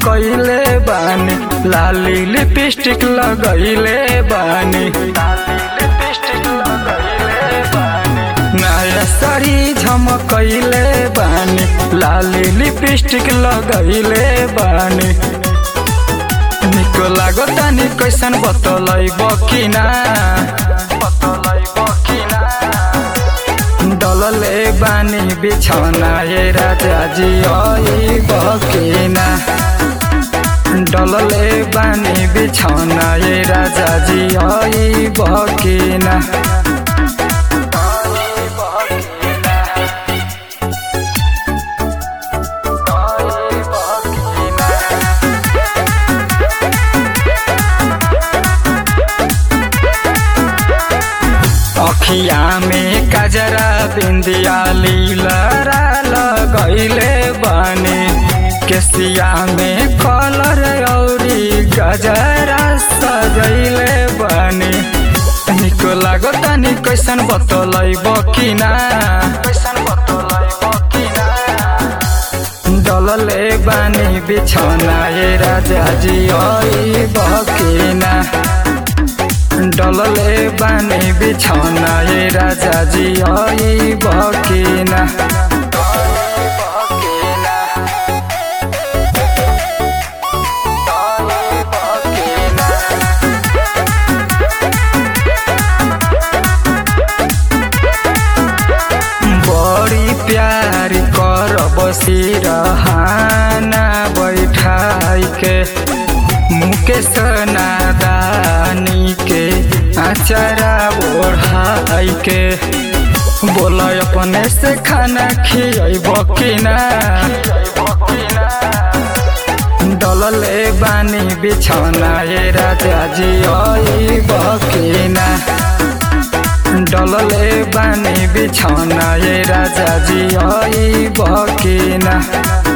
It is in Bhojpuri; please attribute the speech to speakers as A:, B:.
A: कइले बानी लाली लिपस्टिक लगइले बानी नया साड़ी झमकइले बानी लाली लिपस्टिक लगइले बानी निको लागो तानी कैसन बतलैब कि ना डलले बानी बिछौना ये राजा जी आई बकिना डलले बानी बिछौना ये राजा जी आई बकिना अखिया में कजरा बिंदिया लीलरा लगैले बने केसिया में कलर औरी गजरा सजैले बने निको लागो तानी कैसन बतलैब कि ना डलले बानी बिछौना ये राजा जी आई बकिना डलले बानी बिछौना ये राजा जी आई बकिना बड़ी प्यार कर बसिरहाना बैठाई के मुकेश नादानी के आचारा ओढ़ाई के बोल अपने से खाना खियब कि ना डलले बानी बिछौना ये राजा जी आई बकिना डलले बानी बिछौना ये राजा जी आई बकिना